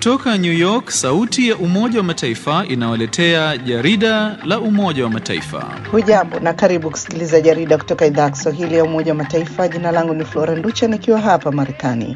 Kutoka New York, sauti ya Umoja wa Mataifa inawaletea jarida la Umoja wa Mataifa. Hujambo na karibu kusikiliza jarida kutoka idhaa ya Kiswahili ya Umoja wa Mataifa. Jina langu ni Flora Nducha nikiwa hapa Marekani.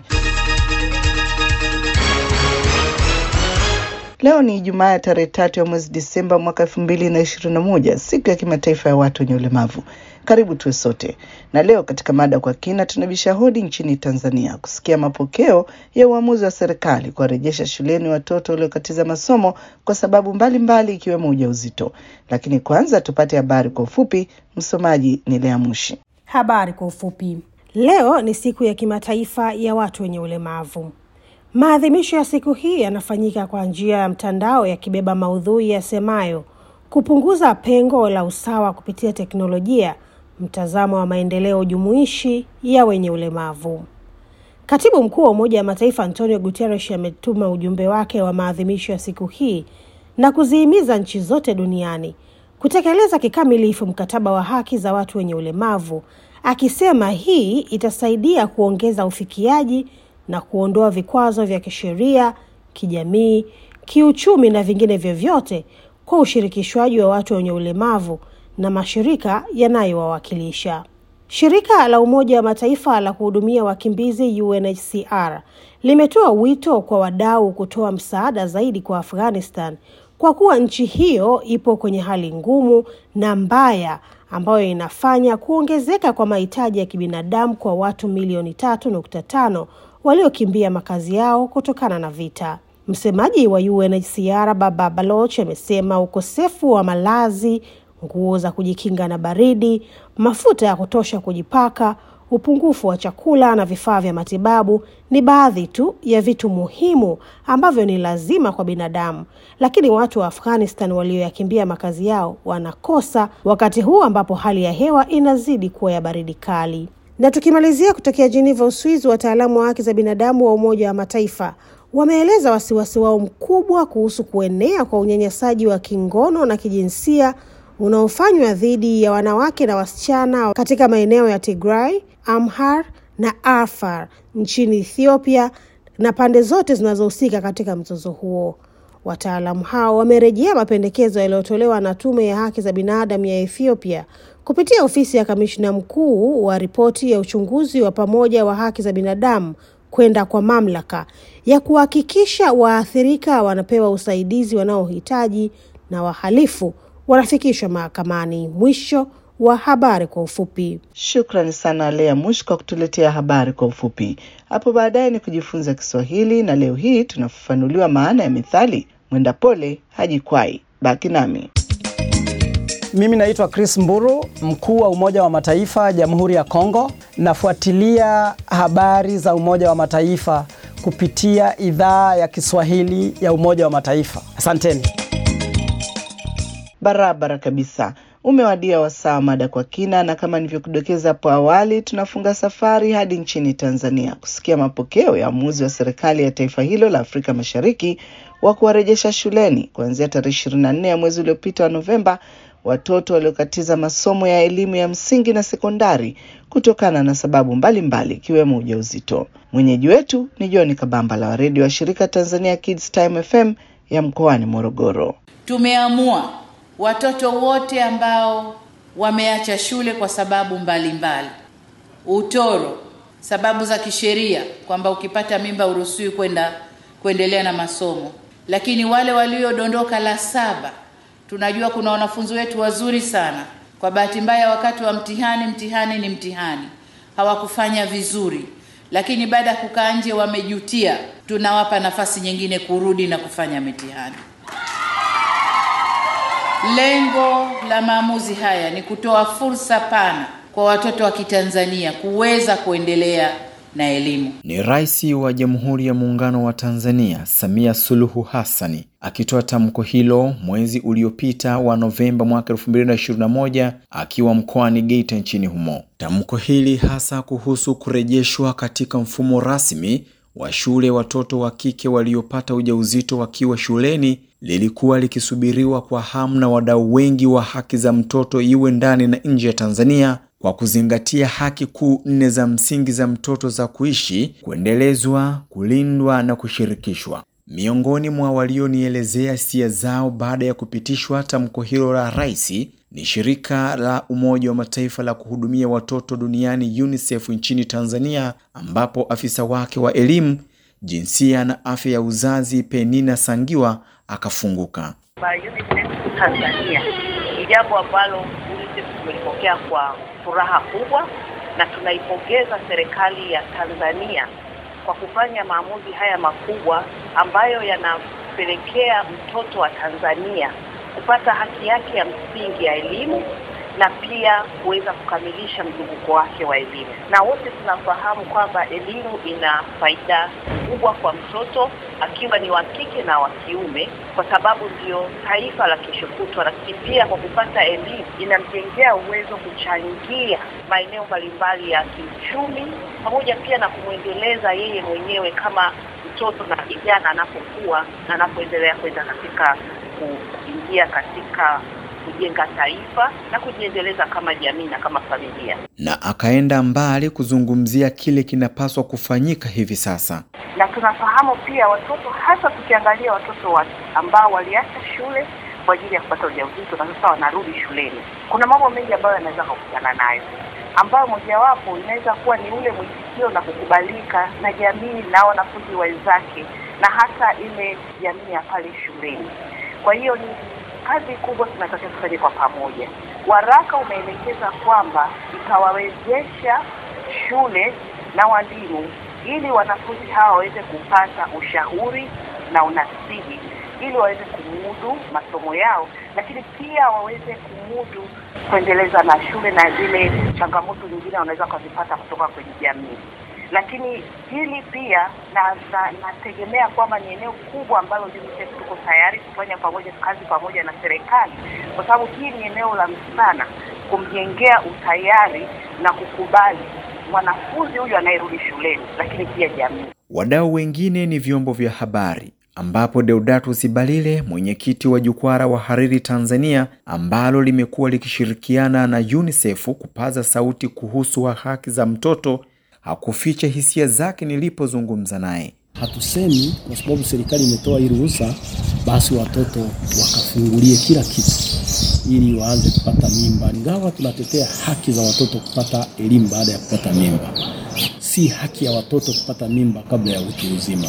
Leo ni Ijumaa ya tarehe tatu ya mwezi Disemba mwaka elfu mbili na ishirini na moja, siku ya kimataifa ya watu wenye ulemavu. Karibu tuwe sote, na leo katika mada kwa kina tunabisha hodi nchini Tanzania kusikia mapokeo ya uamuzi wa serikali kuwarejesha shuleni watoto waliokatiza masomo kwa sababu mbalimbali ikiwemo ujauzito. Lakini kwanza tupate habari kwa ufupi. Msomaji ni Lea Mushi. Habari kwa ufupi. Leo ni siku ya kimataifa ya watu wenye ulemavu. Maadhimisho ya siku hii yanafanyika kwa njia ya mtandao yakibeba maudhui yasemayo kupunguza pengo la usawa kupitia teknolojia, mtazamo wa maendeleo jumuishi ya wenye ulemavu. Katibu mkuu wa Umoja wa Mataifa Antonio Guterres ametuma ujumbe wake wa maadhimisho ya siku hii na kuzihimiza nchi zote duniani kutekeleza kikamilifu mkataba wa haki za watu wenye ulemavu, akisema hii itasaidia kuongeza ufikiaji na kuondoa vikwazo vya kisheria, kijamii, kiuchumi na vingine vyovyote kwa ushirikishwaji wa watu wenye ulemavu na mashirika yanayowawakilisha. Shirika la Umoja wa Mataifa la kuhudumia wakimbizi UNHCR limetoa wito kwa wadau kutoa msaada zaidi kwa Afghanistan kwa kuwa nchi hiyo ipo kwenye hali ngumu na mbaya ambayo inafanya kuongezeka kwa mahitaji ya kibinadamu kwa watu milioni tatu nukta tano waliokimbia makazi yao kutokana na vita. Msemaji wa UNHCR Baba Baloch amesema ukosefu wa malazi, nguo za kujikinga na baridi, mafuta ya kutosha kujipaka, upungufu wa chakula na vifaa vya matibabu ni baadhi tu ya vitu muhimu ambavyo ni lazima kwa binadamu, lakini watu wa Afghanistan walioyakimbia makazi yao wanakosa wakati huu ambapo hali ya hewa inazidi kuwa ya baridi kali. Na tukimalizia kutokea Geneva, Uswizi, wataalamu wa haki za binadamu wa Umoja wa Mataifa wameeleza wasiwasi wao mkubwa kuhusu kuenea kwa unyanyasaji wa kingono na kijinsia unaofanywa dhidi ya wanawake na wasichana katika maeneo ya Tigray, Amhar na Afar nchini Ethiopia na pande zote zinazohusika katika mzozo huo. Wataalamu hao wamerejea mapendekezo yaliyotolewa na Tume ya Haki za Binadamu ya Ethiopia kupitia ofisi ya kamishna mkuu wa ripoti ya uchunguzi wa pamoja wa haki za binadamu kwenda kwa mamlaka ya kuhakikisha waathirika wanapewa usaidizi wanaohitaji na wahalifu wanafikishwa mahakamani. Mwisho wa habari kwa ufupi. Shukrani sana Lea Mush kwa kutuletea habari kwa ufupi. Hapo baadaye ni kujifunza Kiswahili, na leo hii tunafafanuliwa maana ya methali mwenda pole hajikwai. Baki nami. Mimi naitwa Chris Mburu, mkuu wa Umoja wa Mataifa Jamhuri ya Kongo. Nafuatilia habari za Umoja wa Mataifa kupitia idhaa ya Kiswahili ya Umoja wa Mataifa. Asanteni. Barabara kabisa. Umewadia wasaa mada kwa kina, na kama nilivyokudokeza hapo awali, tunafunga safari hadi nchini Tanzania kusikia mapokeo ya uamuzi wa serikali ya taifa hilo la Afrika Mashariki wa kuwarejesha shuleni kuanzia tarehe ishirini na nne ya mwezi uliopita wa Novemba watoto waliokatiza masomo ya elimu ya msingi na sekondari kutokana na sababu mbalimbali ikiwemo mbali ujauzito. Mwenyeji wetu ni John Kabambala wa redio wa shirika Tanzania Kids Time FM ya mkoani Morogoro. Tumeamua watoto wote ambao wameacha shule kwa sababu mbalimbali mbali. Utoro, sababu za kisheria kwamba ukipata mimba uruhusiwi kwenda kuendelea na masomo, lakini wale waliodondoka la saba tunajua kuna wanafunzi wetu wazuri sana. Kwa bahati mbaya, wakati wa mtihani, mtihani ni mtihani, hawakufanya vizuri, lakini baada ya kukaa nje wamejutia. Tunawapa nafasi nyingine kurudi na kufanya mitihani. Lengo la maamuzi haya ni kutoa fursa pana kwa watoto wa Kitanzania kuweza kuendelea na elimu. Ni Rais wa Jamhuri ya Muungano wa Tanzania Samia Suluhu Hassani akitoa tamko hilo mwezi uliopita wa Novemba mwaka 2021 akiwa mkoani Geita nchini humo. Tamko hili hasa kuhusu kurejeshwa katika mfumo rasmi wa shule watoto wa kike waliopata ujauzito wakiwa shuleni lilikuwa likisubiriwa kwa hamu na wadau wengi wa haki za mtoto iwe ndani na nje ya Tanzania kwa kuzingatia haki kuu nne za msingi za mtoto za kuishi, kuendelezwa, kulindwa na kushirikishwa. Miongoni mwa walionielezea hisia zao baada ya kupitishwa tamko hilo la rais ni shirika la Umoja wa Mataifa la kuhudumia watoto duniani UNICEF nchini Tanzania, ambapo afisa wake wa elimu, jinsia na afya ya uzazi Penina Sangiwa akafunguka. UNICEF Tanzania ni jambo ambalo UNICEF tumelipokea kwa furaha kubwa, na tunaipongeza serikali ya Tanzania kwa kufanya maamuzi haya makubwa ambayo yanapelekea mtoto wa Tanzania kupata haki yake ya msingi ya elimu na pia kuweza kukamilisha mzunguko wake wa elimu. Na wote tunafahamu kwamba elimu ina faida kubwa kwa mtoto akiwa ni wa kike na wa kiume, kwa sababu ndio taifa la kesho kutwa, lakini pia kwa kupata elimu inamjengea uwezo kuchangia maeneo mbalimbali ya kiuchumi, pamoja pia na kumwendeleza yeye mwenyewe kama mtoto na kijana anapokuwa na anapoendelea kwenda katika kuingia katika kujenga taifa na kujiendeleza kama jamii na kama familia. Na akaenda mbali kuzungumzia kile kinapaswa kufanyika hivi sasa. Na tunafahamu pia watoto, hasa tukiangalia watoto wa ambao waliacha shule kwa ajili ya kupata ujauzito na sasa wanarudi shuleni, kuna mambo mengi ambayo yanaweza kukutana nayo, ambayo mojawapo inaweza kuwa ni ule mwitikio na kukubalika na jamii na wanafunzi wenzake na hata ile jamii ya pale shuleni. Kwa hiyo ni kazi kubwa tunatakiwa tufanye kwa pamoja. Waraka umeelekeza kwamba itawawezesha shule na walimu ili wanafunzi hawa waweze kupata ushauri na unasihi ili waweze kumudu masomo yao, lakini pia waweze kumudu kuendeleza na shule na zile changamoto nyingine wanaweza kuzipata kutoka kwenye jamii lakini hili pia na nategemea na kwamba ni eneo kubwa ambalo UNICEF tuko tayari kufanya pamoja kazi pamoja na serikali, kwa sababu hii ni eneo la msichana kumjengea utayari na kukubali mwanafunzi huyu anayerudi shuleni, lakini pia jamii. Wadau wengine ni vyombo vya habari ambapo Deodatus Balile, mwenyekiti wa jukwaa la wahariri Tanzania, ambalo limekuwa likishirikiana na UNICEF kupaza sauti kuhusu wa haki za mtoto hakuficha hisia zake nilipozungumza naye. Hatusemi kwa sababu serikali imetoa hii ruhusa, basi watoto wakafungulie kila kitu ili waanze kupata mimba. Ingawa tunatetea haki za watoto kupata elimu baada ya kupata mimba, si haki ya watoto kupata mimba kabla ya utu uzima.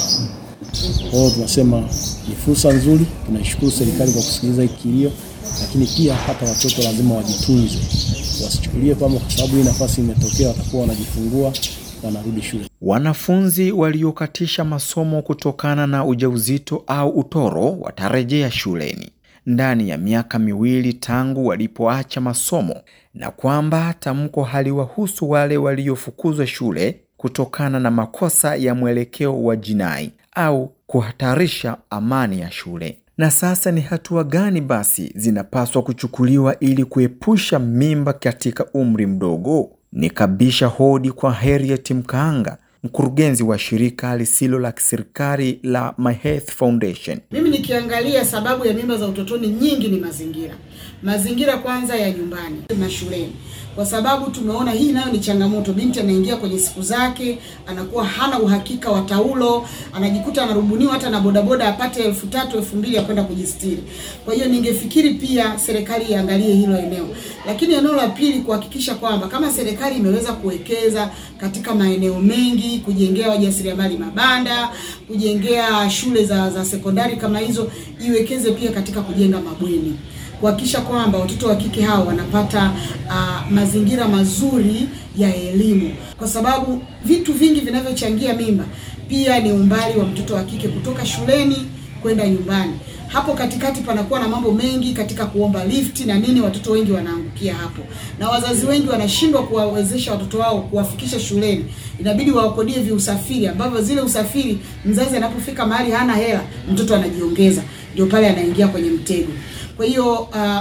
Kwa hiyo tunasema ni fursa nzuri, tunaishukuru serikali kwa kusikiliza hiki kilio, lakini pia hata watoto lazima wajitunze, wasichukulie kwamba kwa sababu hii nafasi imetokea watakuwa wanajifungua wanarudi shule. Wanafunzi waliokatisha masomo kutokana na ujauzito au utoro watarejea shuleni ndani ya miaka miwili tangu walipoacha masomo, na kwamba tamko haliwahusu wale waliofukuzwa shule kutokana na makosa ya mwelekeo wa jinai au kuhatarisha amani ya shule. Na sasa ni hatua gani basi zinapaswa kuchukuliwa ili kuepusha mimba katika umri mdogo? Nikabisha hodi kwa Harriet Mkaanga, mkurugenzi wa shirika lisilo la kiserikali la My Health Foundation. Mimi nikiangalia sababu ya mimba za utotoni nyingi ni mazingira, mazingira kwanza ya nyumbani na shuleni, kwa sababu tumeona hii nayo ni changamoto. Binti anaingia kwenye siku zake, anakuwa hana uhakika wa taulo, anajikuta anarubuniwa hata na bodaboda apate elfu tatu elfu mbili ya kwenda kujistiri. Kwa hiyo ningefikiri pia serikali iangalie hilo eneo, lakini eneo la pili kuhakikisha kwamba kama serikali imeweza kuwekeza katika maeneo mengi, kujengea wajasiriamali mabanda, kujengea shule za, za sekondari kama hizo, iwekeze pia katika kujenga mabweni kuhakikisha kwamba watoto wa kike hao wanapata uh, mazingira mazuri ya elimu, kwa sababu vitu vingi vinavyochangia mimba pia ni umbali wa mtoto wa kike kutoka shuleni kwenda nyumbani. Hapo katikati panakuwa na mambo mengi katika kuomba lifti na nini, watoto wengi wanaangukia hapo, na wazazi wengi wanashindwa kuwawezesha watoto wao kuwafikisha shuleni. Inabidi wawakodie viusafiri ambavyo zile usafiri, mzazi anapofika mahali hana hela, mtoto anajiongeza, ndio pale anaingia kwenye mtego. Kwa hiyo uh,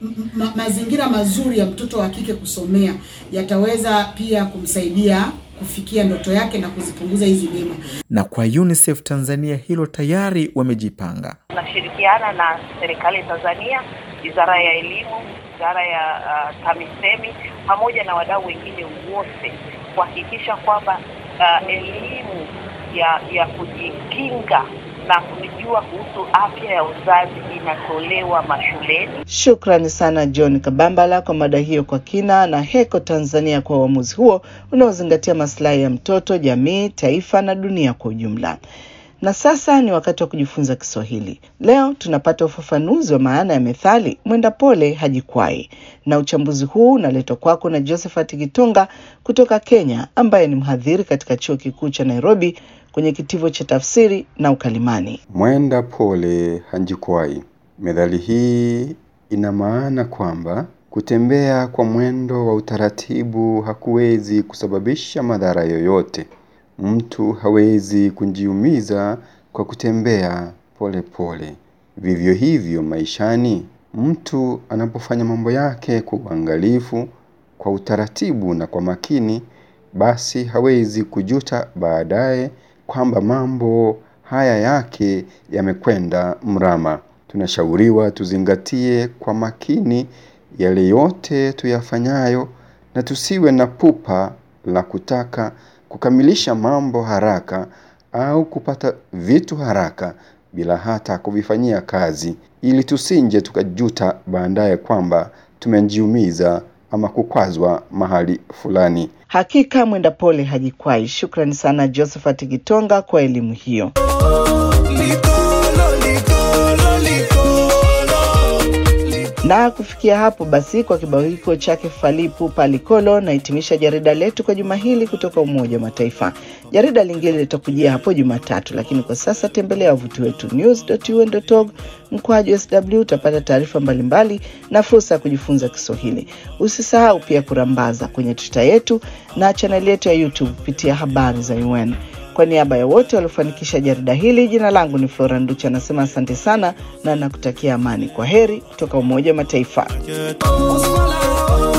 ma mazingira mazuri ya mtoto wa kike kusomea yataweza pia kumsaidia kufikia ndoto yake na kuzipunguza hizi mimba. Na kwa UNICEF Tanzania hilo tayari wamejipanga. Tunashirikiana na serikali ya Tanzania, Wizara ya Elimu, Wizara ya uh, TAMISEMI pamoja na wadau wengine wote kuhakikisha kwamba uh, elimu ya ya kujikinga na kujua kuhusu afya ya uzazi inatolewa mashuleni. Shukrani sana John Kabambala kwa mada hiyo kwa kina, na Heko Tanzania kwa uamuzi huo unaozingatia maslahi ya mtoto, jamii, taifa na dunia kwa ujumla. Na sasa ni wakati wa kujifunza Kiswahili. Leo tunapata ufafanuzi wa maana ya methali mwenda pole hajikwai, na uchambuzi huu unaletwa kwako na Josephat Gitonga kutoka Kenya, ambaye ni mhadhiri katika chuo kikuu cha Nairobi kwenye kitivo cha tafsiri na ukalimani. Mwenda pole hajikwai. Methali hii ina maana kwamba kutembea kwa mwendo wa utaratibu hakuwezi kusababisha madhara yoyote. Mtu hawezi kujiumiza kwa kutembea pole pole. Vivyo hivyo maishani, mtu anapofanya mambo yake kwa uangalifu, kwa utaratibu na kwa makini, basi hawezi kujuta baadaye kwamba mambo haya yake yamekwenda mrama. Tunashauriwa tuzingatie kwa makini yale yote tuyafanyayo na tusiwe na pupa la kutaka kukamilisha mambo haraka au kupata vitu haraka bila hata kuvifanyia kazi ili tusinje tukajuta baadaye kwamba tumejiumiza ama kukwazwa mahali fulani. Hakika mwenda pole hajikwai. Shukrani sana Josephat Gitonga kwa elimu hiyo. Na kufikia hapo basi, kwa kibao hiko chake Falipu Palikolo nahitimisha jarida letu kwa juma hili kutoka Umoja wa Mataifa. Jarida lingine litakujia hapo Jumatatu, lakini kwa sasa tembelea wavuti wetu news.un.org mkwaju sw. Utapata taarifa mbalimbali na fursa ya kujifunza Kiswahili. Usisahau pia kurambaza kwenye Twitter yetu na chaneli yetu ya YouTube kupitia habari za UN. Kwa niaba ya wote waliofanikisha jarida hili, jina langu ni Flora Nducha, anasema asante sana na nakutakia amani. Kwa heri kutoka Umoja wa Mataifa.